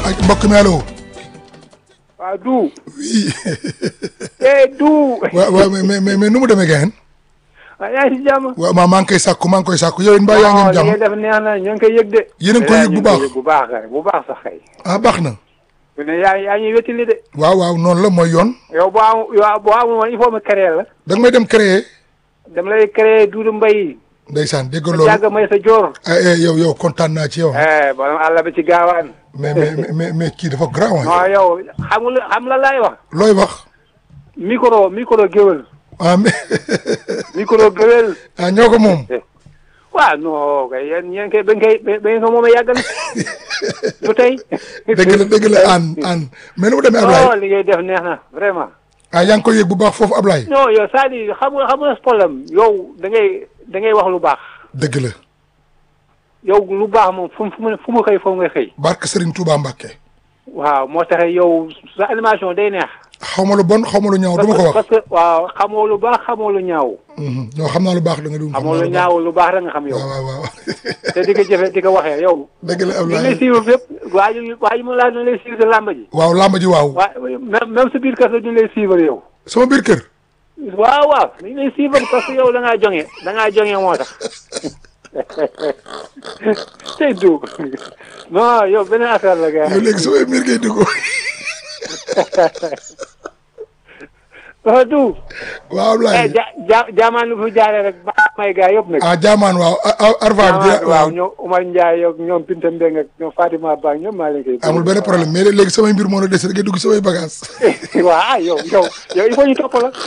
ak mbokk mi allo. waaw du. oui. eh du. waaw waaw mais mais mais nu mu demee gën. waaw yaa ngi si jàmm. waaw maa maa ngi koy sàkku maa ngi koy sàkku yow it mbaa yaa ngi am li jàmm. ngay def neex na ñu ngi koy yëg de. Yéen a ngi koy yëg bu baax. ñu ngi koy yëg bu baax kay bu baax sax kay. ah baax na. su ne yaa yaa ñuy wétali de. waaw waaw noonu la mooy yoon. yow boo am yow boo amul woon il faut ma créer la. da nga may dem créer. dama lay créer Doudou Mbaye. ndeysaan dégg nga sa loolu. jàgg may sa joor. ah eh, yow yow kontaan naa ci yow. eh borom àll ba ci gaawaan. mais mais mais mais kii dafa grand non yow xam nga xam la laay wax. looy wax. micro micro géwël. ah mais micro géwël. ah ñoo ko moom. waaw non kay yéen yéen kay ba ngeen koy ba ngeen ko moom a yàgg na. du tey. dëgg la dëgg la aan aan mais nu mu demee non Ablaye. li ngay def neex na vraiment. ah yaa ngi koy yëg bu baax foofu Ablaye. non yow c'est-à-dire xam nga xam nga problème yow da ngay da ngay wax lu baax dëgg la. yow lu baax moom fu mu fu mu fu mu xëy foofu nga xëy. barke Serigne Touba Mbacke. waaw moo tax yow sa animation day neex. xaw ma lu bon xaw ma lu ñaaw du ma ko wax. parce que waaw xamoo lu baax xamoo lu ñaaw. Mhm. non xam naa lu baax da nga dugg. xamoo lu ñaaw lu baax rek nga xam yow. waaw waaw waaw. te di ko jëfee di ko waxee yow. dëgg la ñu ngi lay Ablaye. suivre fépp waa ji waa ji mu laaj ñu lay suivre làmb ji. waaw làmb ji waaw. waa même même sa biir kër sax ñu lay suivre yow. sama biir kër. waaw waaw ñu lay suivre parce que yow da ngaa joŋe da ngaa joŋe moo tax. tey du non yow beneen affaire la gars yow léegi sama biir ngay dugg. dafa du waaw eh Ablaye. ja ja jaamaan lu fi jaaree rek ba may gars yëpp nag. ah jaamaan waaw ah ah Arva bi jaamaan waaw waaw. ñoom Umar Ndiaye ak ñoom Binta Mbengue ak ñoom Fatima Ba ak ñoom maa leen koy. amul benn problème mais léegi samay mbir moo la des rek ngay dugg samay bagages. waaw ah yow yow yow il faut ñu topp la.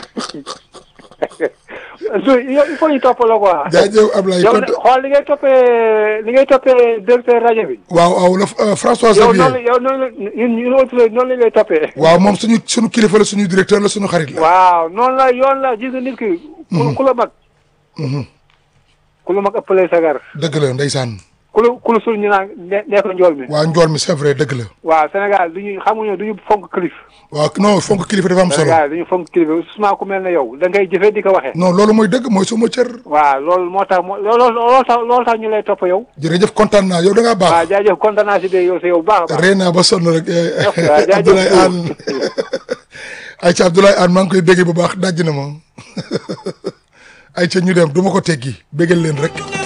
du yow il faut ñu topp la quoi. jaajëf Ablaye yow kon. nag xool li ngay toppee li ngay toppee directeur rajo bi. waaw waaw la euh, François yow noonu Xavier. yow noonu la ñun ñun autres noonu la lay toppee. waaw moom suñu suñu kilifa la suñu directeur la suñu xarit la. waaw noonu la yoon la gis nga nit ki. ku ku la mag. Mhm. ku la mag ëppalee sagar. dëgg la ndeysaan. ku la ku la sul ñu naan ne nekk njool mi. waa njool mi c'est vrai dëgg la. waaw Sénégal du ñu xamuñu du ñu fonk kilif. waaw non fonk kilifa dafa am solo. Sénégal du ñu fonk kilif souvent ku mel ne yow da ngay jëfee di ko waxee. non loolu mooy dëgg mooy suma cër. waaw loolu moo tax moo loolu loolu tax loolu tax ñu lay topp yow. jërëjëf kontaan naa yow da ngaa waaw baax. jaajëf kontaan naa si de yow si yow baax a baax. rey naa ba sonn rek. waaw jaajëf Abdoulaye Anne ayca Abdoulaye Anne maa ngi koy bégge bu baax dajj na ma ayca ñu dem du ma ko teggi béggal leen rek.